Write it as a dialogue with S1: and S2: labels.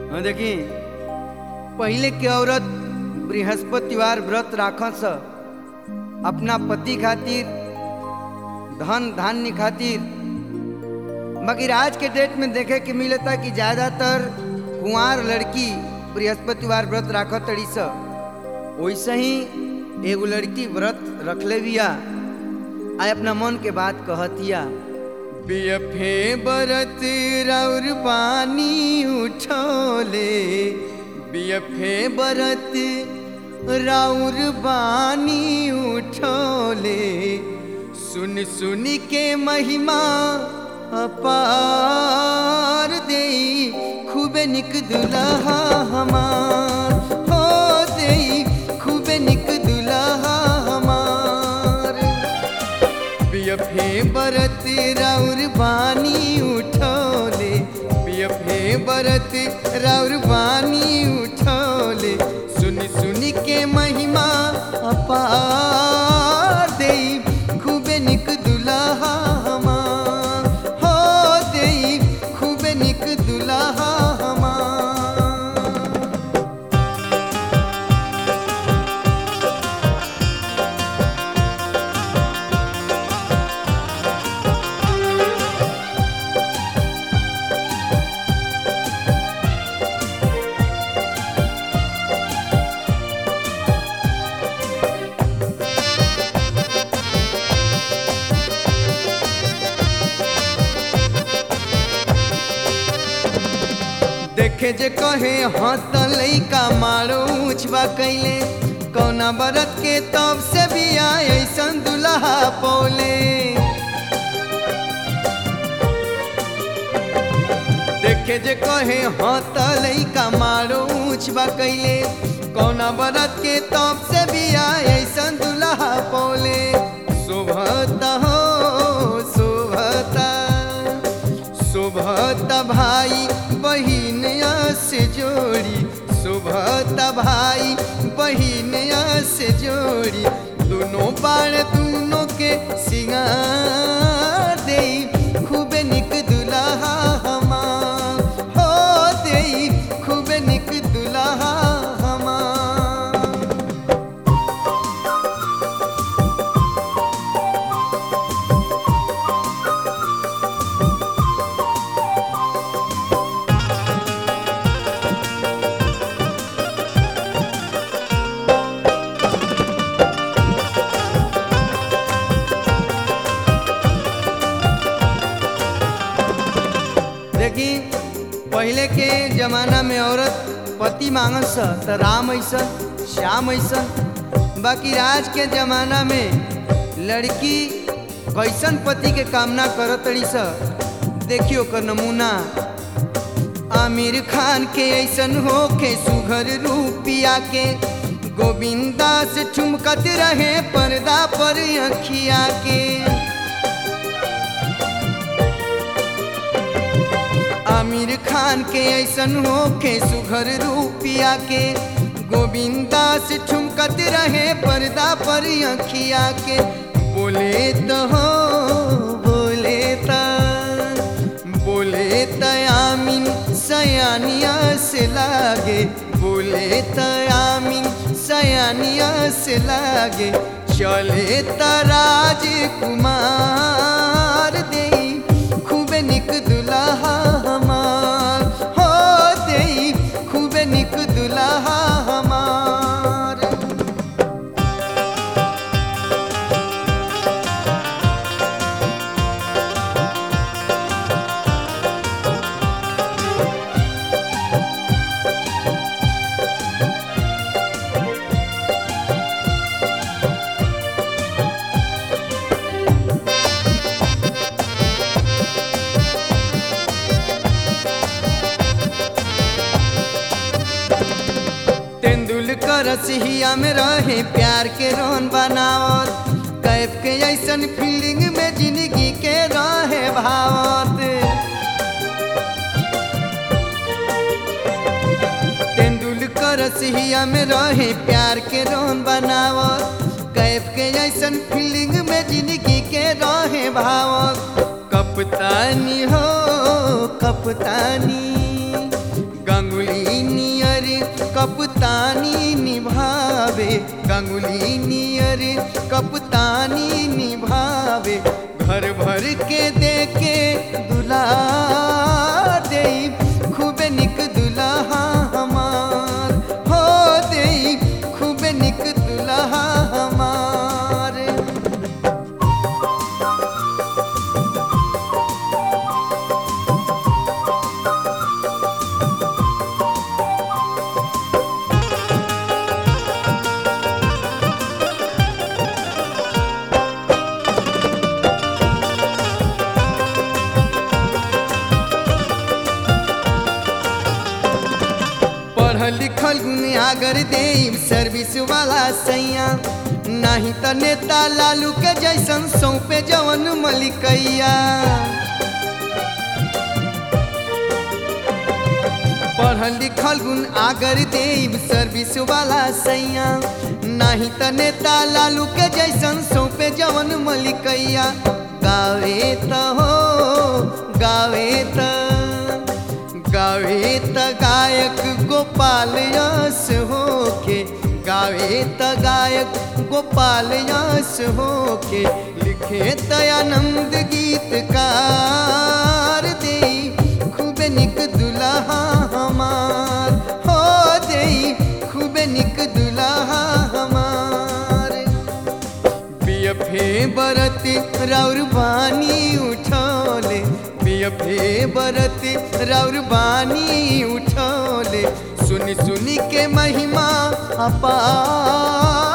S1: हाँ देखी पहले के औरत बृहस्पतिवार व्रत राखस अपना पति खातिर धन धान्य खातिर मगर आज के डेट में देखे के मिलता कि ज्यादातर कुंवार लड़की बृहस्पतिवार व्रत राखत तड़ी स वैसे ही एगो लड़की व्रत रखले बिया आ अपना मन के बात कहतिया बियफे बरत राउर पानी उठोले बियफे बरत राउर बानी उठोले सुन सुन के महिमा अपार दे खूबे निक दुल्हा हमार हो दे खूबे निक दुल्हा हमार बियफे बरत राउर बानी उठोले बियफे बरत राउर बानी उठोले सुन सुन के महिमा अपार दे खूबे निक दुल्हा हमार हो दे खूबे निक दुल्हा हमार देखे जे कहे हत लैका मारो उछवा कैले कौना बरत के तब से भी आए ऐसन दुल्हा पौले देखे जे कहे हत लैका मारो उछवा कैले कौना बरत के तब से भी आए ऐसन दुल्हा पौले शोभता हो शोभता शोभत भाई बहिन से जोड़ी शोभत भाई बहिन से जोड़ी दोनों बाण दोनों के सिंगार दे खूबे निक दुल्हा हमार हो दे खूबे निक दुल्हा हमार देखी पहले के जमाना में औरत पति मांगस त राम ऐसन श्याम ऐसन बाकी आज के जमाना में लड़की कैसन पति के कामना करत तड़ी स देखियो कर नमूना आमिर खान के ऐसन हो के सुघर रूपिया के गोविंदा से ठुमकत रहे पर्दा पर अखिया के आमिर खान के ऐसन हो के सुघर रूपिया के गोविंदा से ठुमकत रहे पर्दा पर अखिया के बोले तो हो बोले त बोले त आमीन सयानिया से लागे बोले त आमीन सयानिया से लागे चले त राजकुमार दे खूबे निक दुल्हा हमार हो दे खूबे निक दुल्हा हमार तेंदुलकर सिहिया में रहे प्यार के रोन बनावत कैफ के ऐसन फीलिंग में जिंदगी के रहे भावत तेंदुलकर सिहिया में रहे प्यार के रोन बनावत कैफ के ऐसन फीलिंग में जिंदगी के रहे भावत कपतानी हो कपतानी गंगुली रसौली नियर कपतानी निभावे घर भर के देके दुला दे खूबे निक दुल्हा हमार हो दे खूबे निक दुल्हा हमार पढ़ल लिखल गुनियागर देव सर्विस वाला सैया नहीं त नेता लालू के जैसन सौंपे जवन मलिकैया पढ़ल लिखल गुण आगर देव सर्विस वाला सैया नहीं त नेता लालू के जैसन सौंपे जवन मलिकैया गावे त हो गावे त गावे त गायक गोपाल यस होके गावे त गायक गोपाल यस होके लिखे त आनंद गीतकार दे खूबे निक दुल्हा हमार हो दे खूबे निक दुल्हा हमार बियफे बरत राउर बानी उठौले बियफे बरत राउर बानी उठौले सुनी सुनी के महिमा अपार